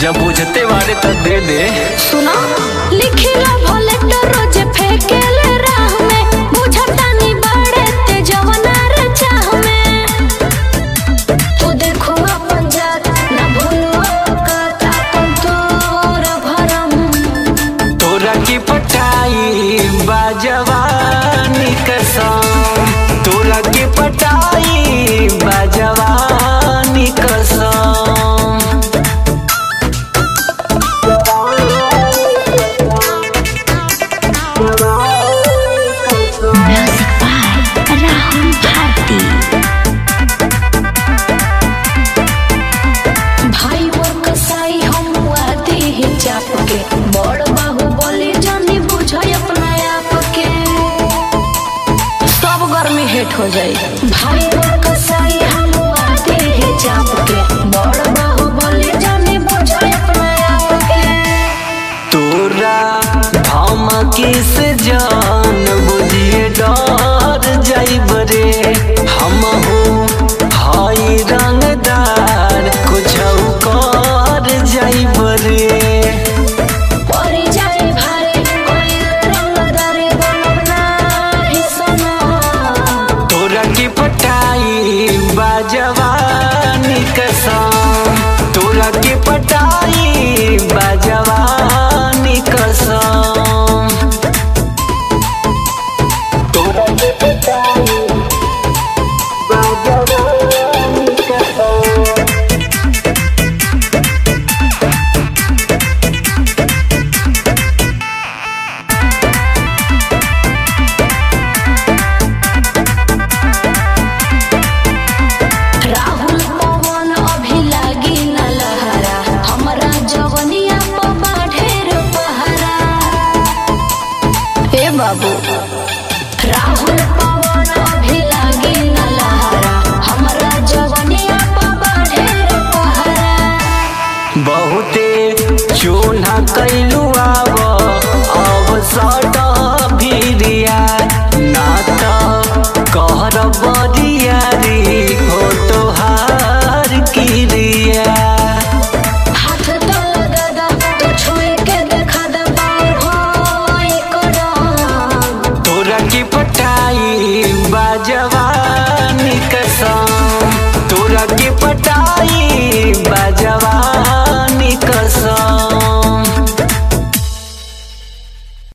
जब बुझते बारे त दे दे सुना लिखिला भले तो रोज फेंकेले राह में बुझता नहीं बड़े ते जवना रे चाह में तू देखो अपन जात ना भूलो औकात अपन तोर भरम तोरा की पटाई बाजवानी कसम तोरा की पटाई बाजवानी कसम राहुल भारती भाई मोर कसाई हम आते ही चाप के बड़ बाहु बोले जानी बुझो अपना आप के सब गर्मी हेट हो जाई भाई मोर कसाई हम आते ही चाप के बड़ बाहु बोले जानी बुझो अपना आप के तोरा धमकी से जान बुझिए डर जाइब रे हम हई रंगदार कुछ कर जाइब रे परी जाए भारे कोई रंगदारी बनना ही सना तोरा की पटाई बाजवानी कसम तोरा की पटाई बाजवानी कसम तोरा की पटाई बाजवानी कसम राहुल पवन अभी लागी न लहरा हमरा जवनिया पबा ढेर पहरा ए बाबू राहुल पवन अभी लागी न लहरा हमरा जवनिया पबा ढेर पहरा बहुते चूल्हा कैलू आव अब सट